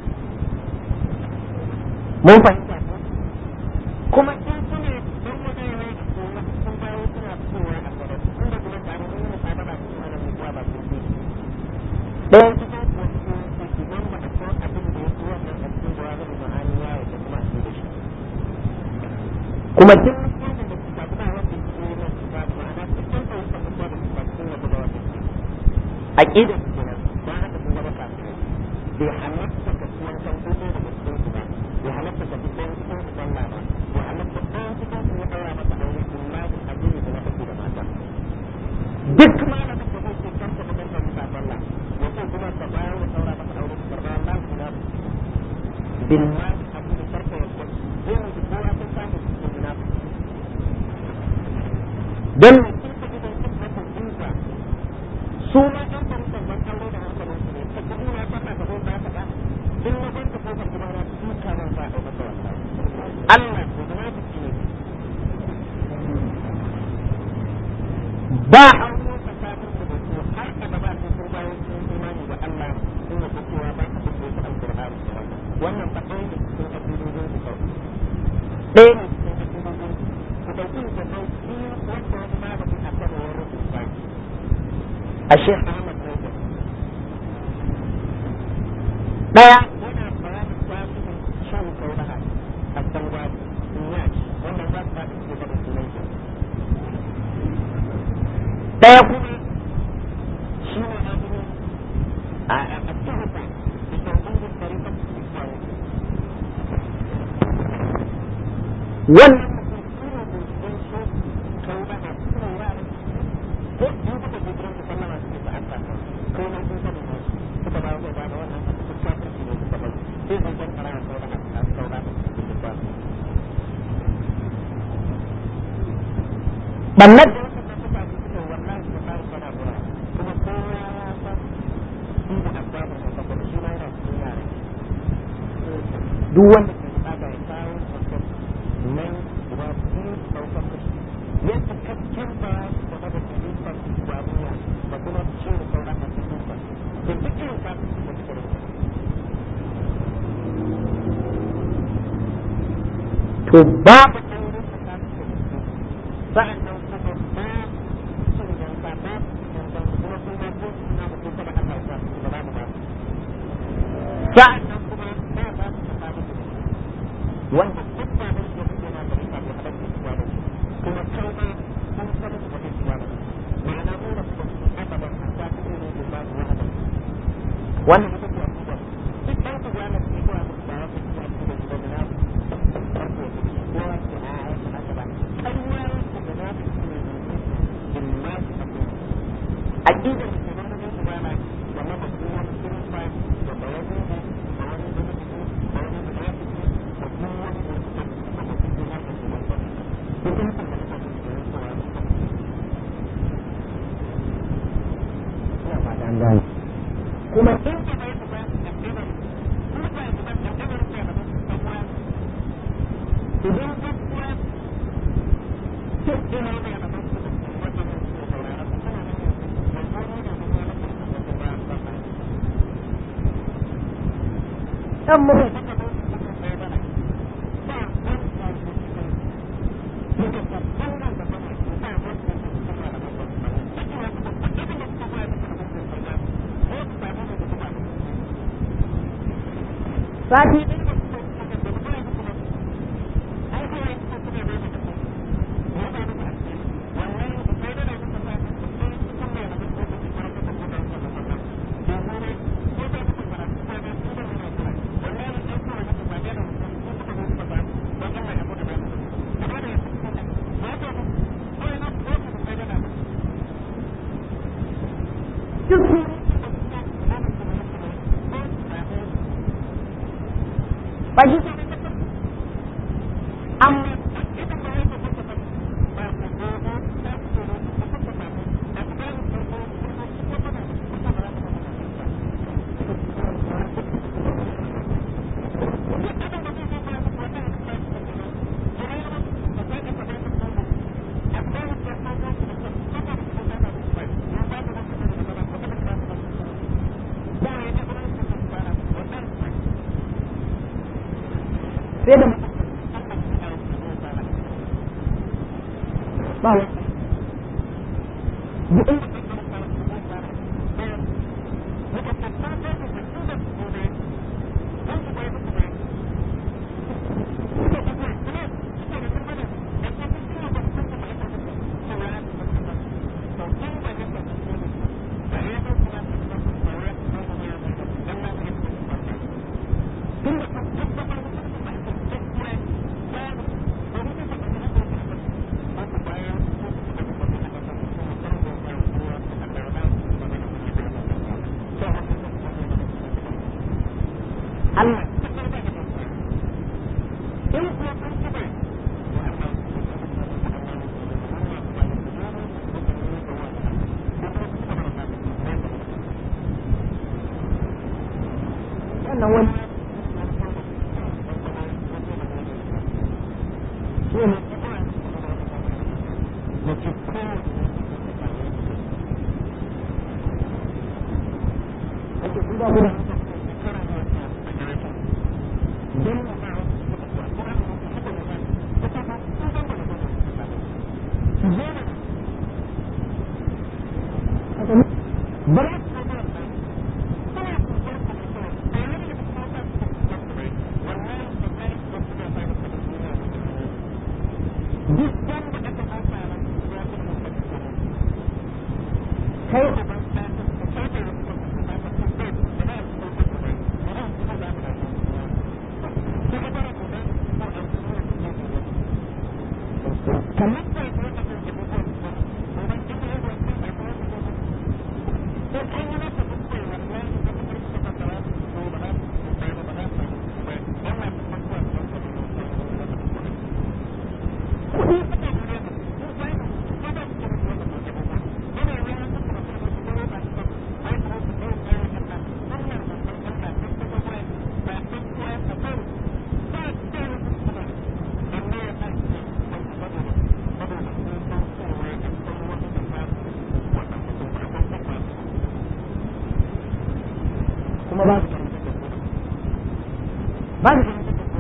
mun fahimta ko kuma in suna don magana ne da su sun bayo suna fitowa a gaba inda kuma tare mun yi sababa su ana mutuwa ba su ce ɗayan cikin kuwa su idan ba a san abin da ya fi wannan a cikin jawabin ma'ani ya yi da kuma a da shi kuma duk mutumin da suka ba wanda ke yi na su ba ma'ana cikin fahimtar mutuwa da su ba sun yadda da wannan aqidar su kenan ba haka sun zama kafirai bai halatta ka ciwon kan kuɗi da cikin su ba bai halatta ka cikin cikin su sallah ba bai halatta ɗayan cikin su ya ɗaura masa aure in ma da addini da na kake da mata duk malamin da zai ce karka da karka musa sallah ya ce kuma ka bayar da ɗaura masa aure ka karɓa Allah ku na bin ma abu da karka ya ce zai mutu kowa sun samu cikin munafiki don mutum ka idan kin haka jinsa su ma ɗan farkon ban aure da hankalin su ne ta kuɗi na fata ka zo ba ka ba in na ban ka kofar gida na duka nan ba a yi masa wallahi Allah ko da na ne ba aure tsakanin su da su har abada sai sun bayan sun imani da Allah sun yi cewa ba ka fito su alƙur'ani da wannan wannan ba ɗaya ne cikin addinin su kawai ɗaya ne cikin addinin su ku ɗauki da ɗau biyu wanda wani malami a kan wani rubuta a Sheikh Ahmad Rajab ɗaya yana bayanin tasirin shan kaulaha a Sangwani Inyas wannan za su faɗi cikin da sunan shi ɗaya kuma shi ne ainihin a a tuhata da tauhidin tarikat Islam wannan mutum shi ne binciken shi kaulaha su ne wuraren ko in kuka je gidan ku sallama suke ta an saka ko nan sun sani ne suka ba ku ba da wannan a cikin kafirci ne suka bai sai sun san kara kaulaha a kaulaha cikin littafi bannan da wasu da suka ji suka wallahi da tsari kana gura kuma kowa ya san shi da abbabin da saboda shi ma yana cikin yare duk wanda ke bukata ya kawo mutum nan guda biyu ɗaukar da shi ya cikakken bayani game da fahimtar babuwa da kuma cin sauran a cikin sa da duk irin kafin da suka rinka to babu aure tsakanin da su sa'an nan kuma ba cin yanka ba yankan kuma sun ba ko suna da kuka da Allah ya su ba za mu ba sa'an nan kuma ba ba su tsakanin da su wanda duk ba da su da yana da rika da halatta su ba da su kuma kai ma sun saba su wani su ba da su ma'ana mu da su su abadan a ta fi ne da ba su wani da wannan ita ce akidar duk ɗan su gane su ko a musu ba wata su ba su da su da na farko su ci ko a ce a a su haka ba ƙarya su da na su ne in ma su abu akidar da ke nan da su ba na game da su wani kirista da bayani da wani da su da wani da na su da kuma wani da su da su da su da na su da su duk in su da su da su da su da su ina fata an gane kuma in ka bai su ba akidar kuma ba su ba akidar su da su da kuma idan ka kuma duk ina da da su da wata da su saurara su kana nan da wani da su da su da su ba ba ba dan mu da ka ba su da sai ba ba ba ba su da muka tabbatar da ba ba ba su da su da ba ba sati sai da ba wani Allah wannan wani kuma ba ba su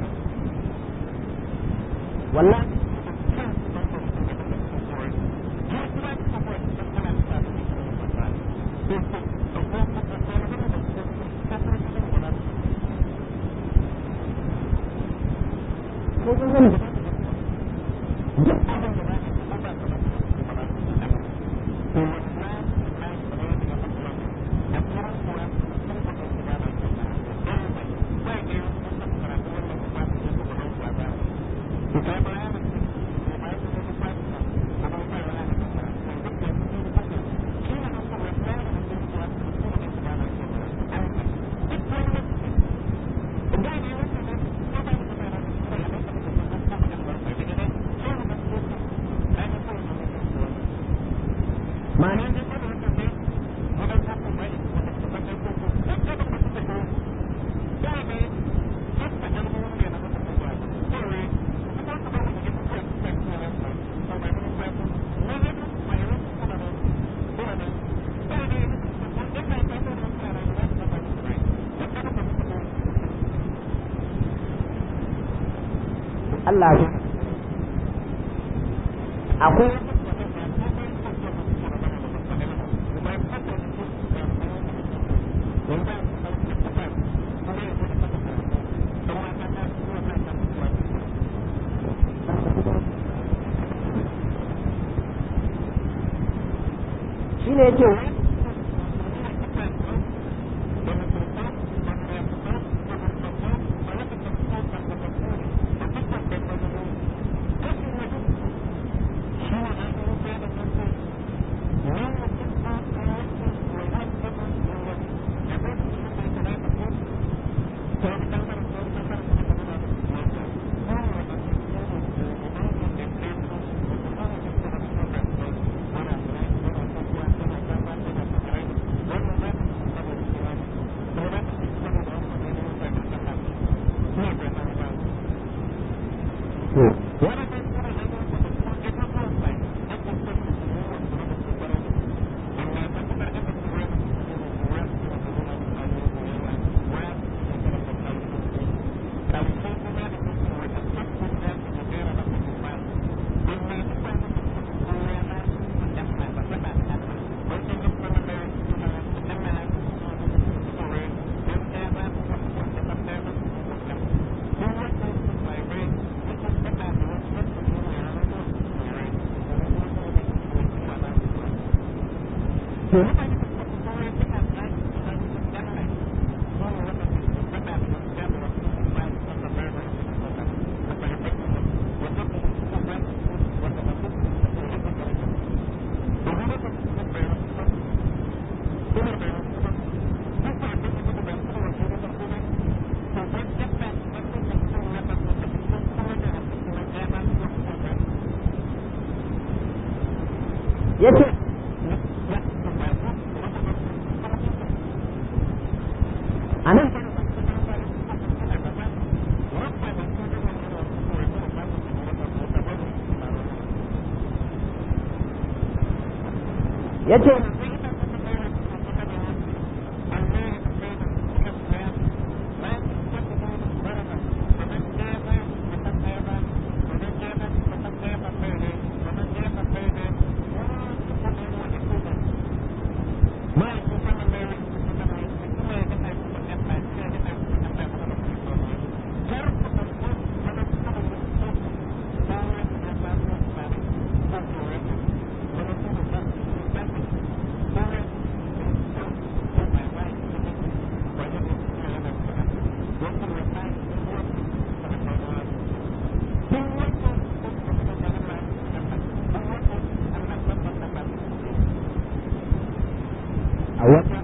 wallahi Allah akwai shi ne yake yace anan yace a wata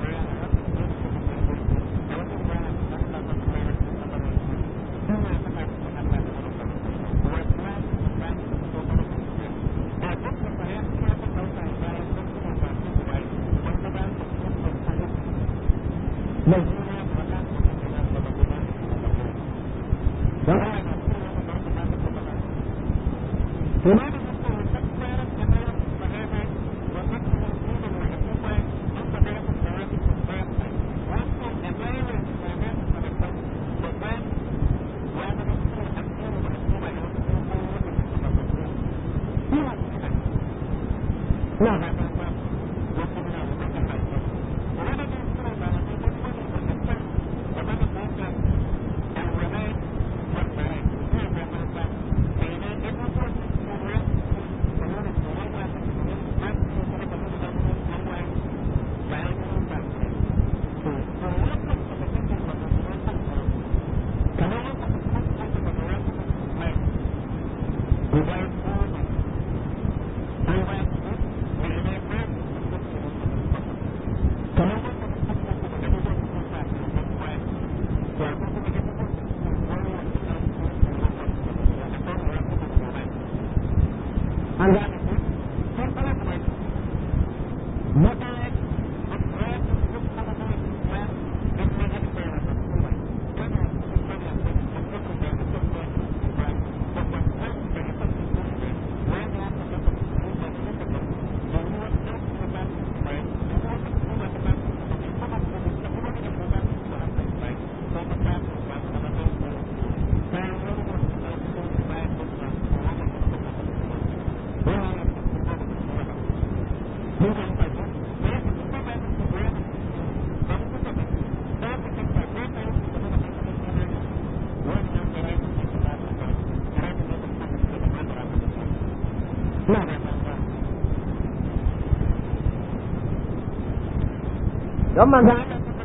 don manzan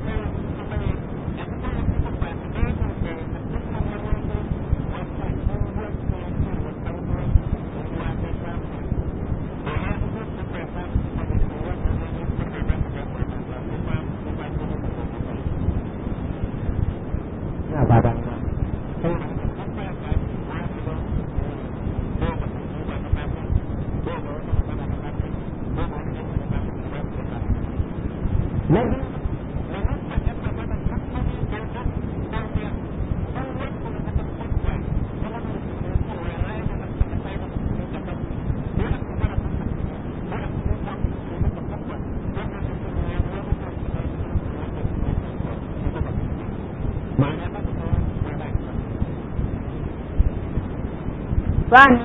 Ina fata. Na biyu Sani.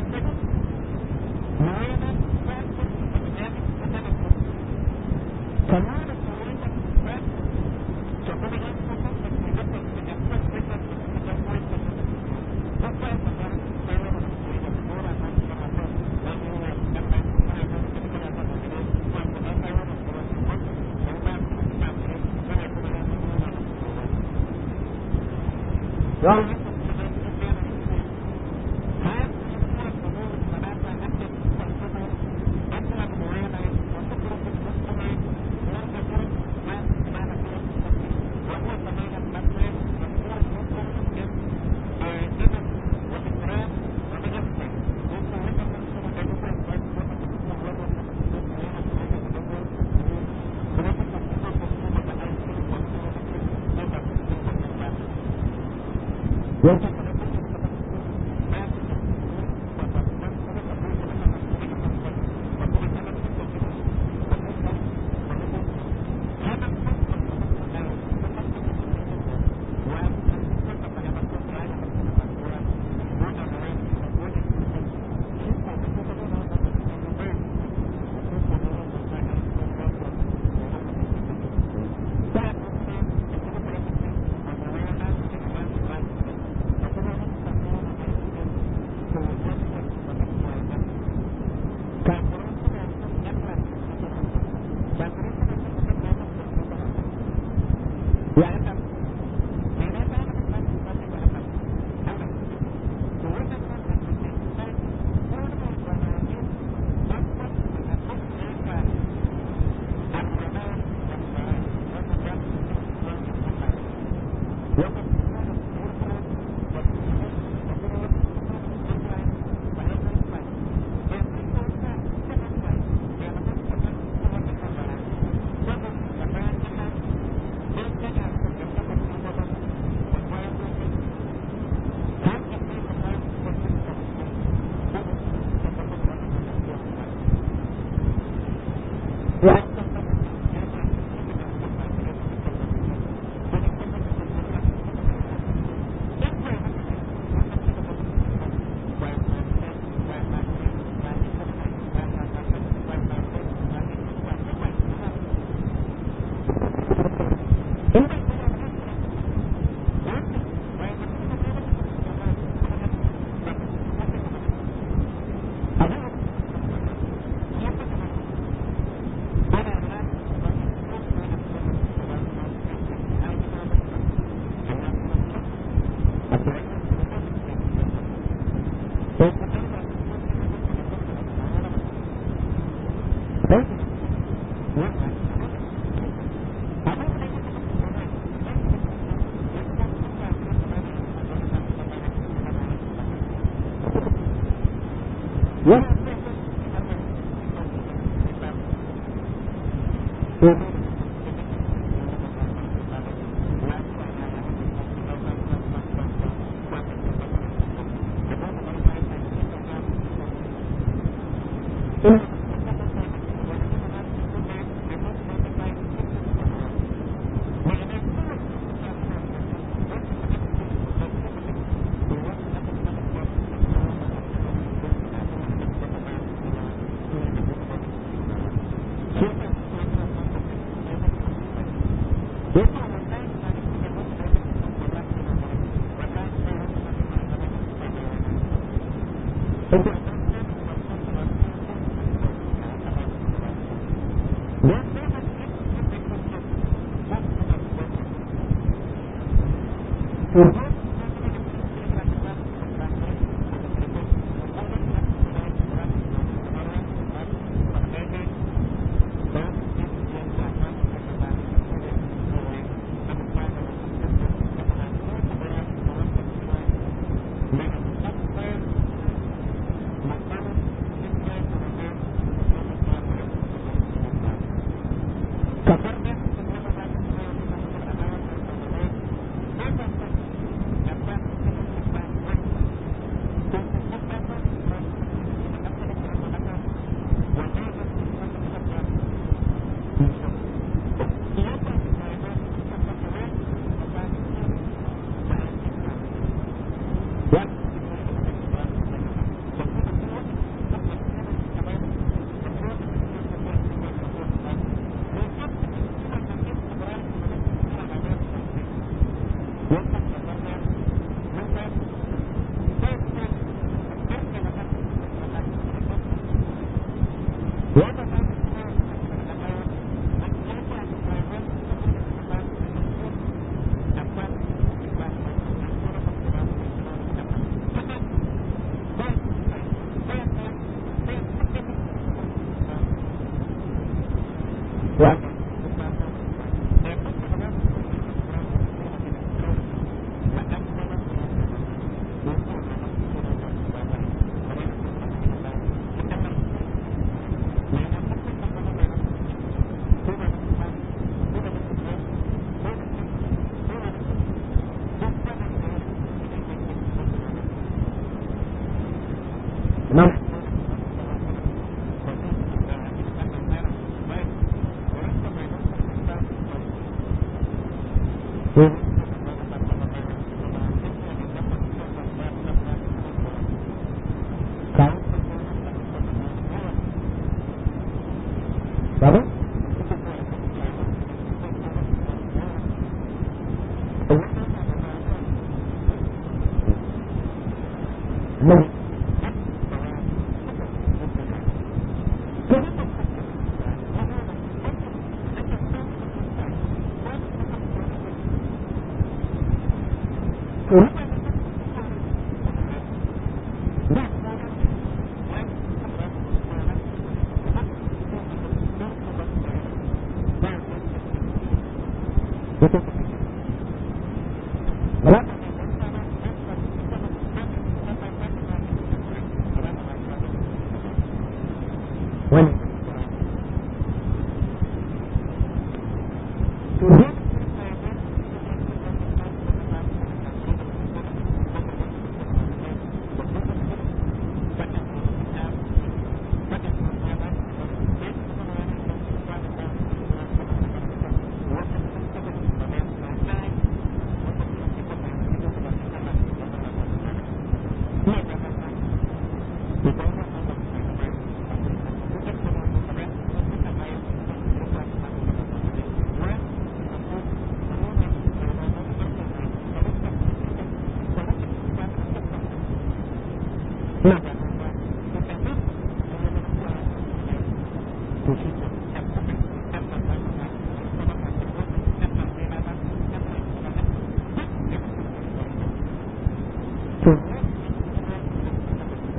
to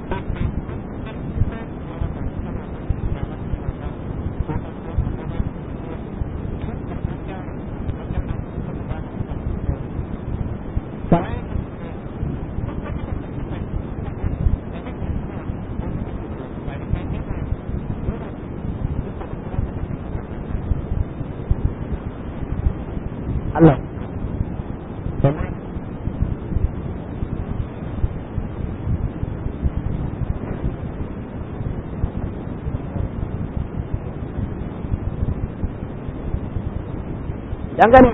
Allah dangane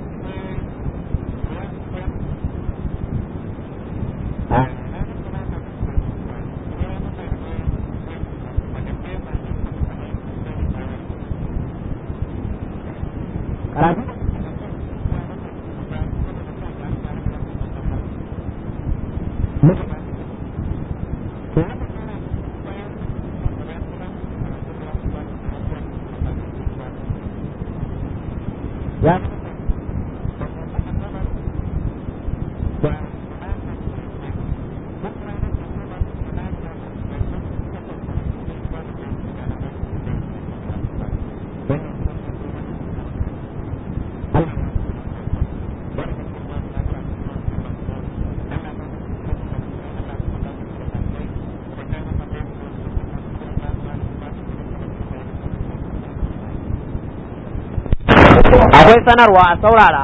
karatu ya akwai sanarwa a saurara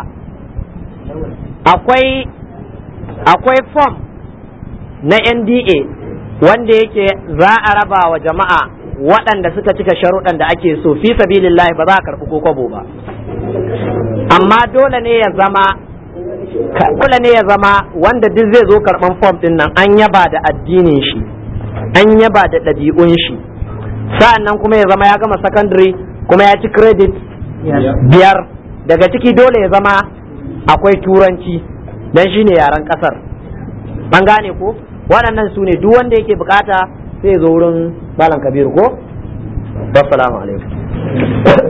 akwai akwai form na NDA wanda yake za a raba wa jama'a waɗanda suka cika sharuɗan da ake so fi sabilillahi ba za a karɓi ko kwabo ba amma dole ne ya zama dole ne ya zama wanda duk zai zo karɓan form ɗin nan an yaba da addinin shi an yaba da ɗabi'un shi sa'an nan kuma ya zama ya gama secondary kuma ya ci credit biyar daga ciki dole ya zama akwai turanci dan shine yaren kasar an gane ko waɗannan su ne duk wanda yake bukata sai ya zo wurin malam kabiru ko wassalamu alaikum